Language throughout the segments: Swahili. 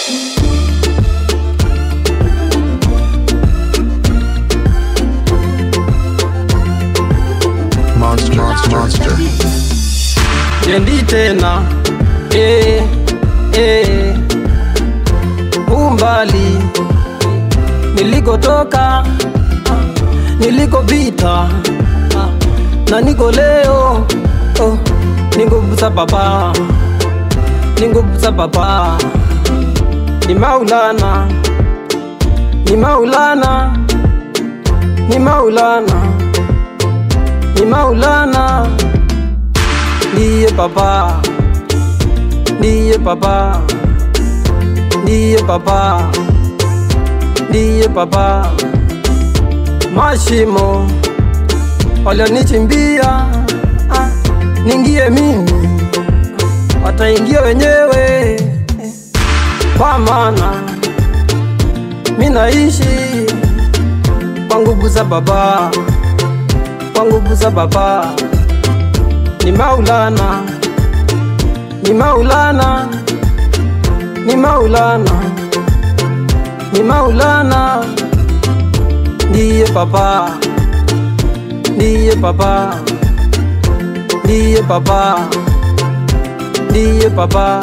Monster, monster, monster. Jendi tena eh, eh. Umbali nilikotoka, nilikopita na niko leo oh, ni nguvu za baba, ni nguvu za baba, ni Maulana, ni Maulana, ni Maulana, ni Maulana ndiye baba, ndiye baba, ndiye baba, ndiye baba. Mashimo walionichimbia ah, ningie mimi, wataingia wenyewe, kwa maana mi naishi kwa nguvu za baba, kwa nguvu za baba ni Maulana, ni Maulana, ni Maulana, ni Maulana, ndiye baba, ndiye baba, ndiye baba, ndiye baba.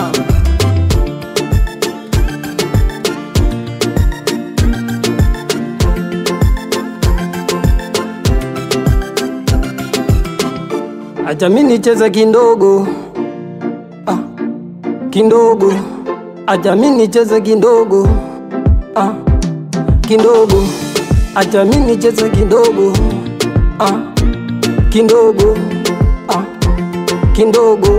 Acha mimi nicheze kindogo ah, kindogo. Acha mimi nicheze kindogo ah, kindogo. Acha mimi nicheze kindogo ah, kindogo ah, kindogo.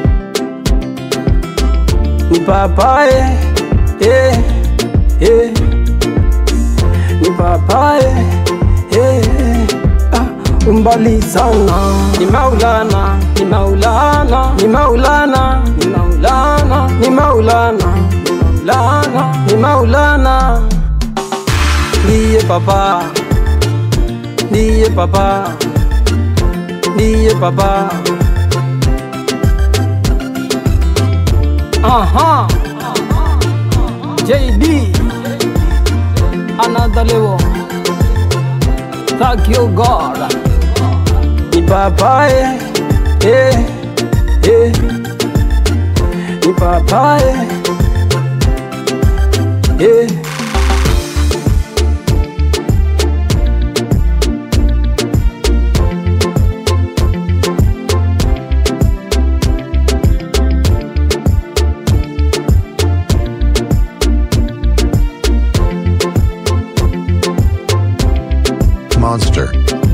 Ni papaye eh, eh. Ni papaye eh, ah, umbali sana. Ni Maulana, ni Maulana, ni Maulana, ni Maulana, ni Maulana, ni Maulana, ni Maulana. Ndiye baba, ndiye baba, ndiye baba. Aha, JD, another level. Thank you God. Ni papaye, eh, eh. Ni papaye, eh. Monster.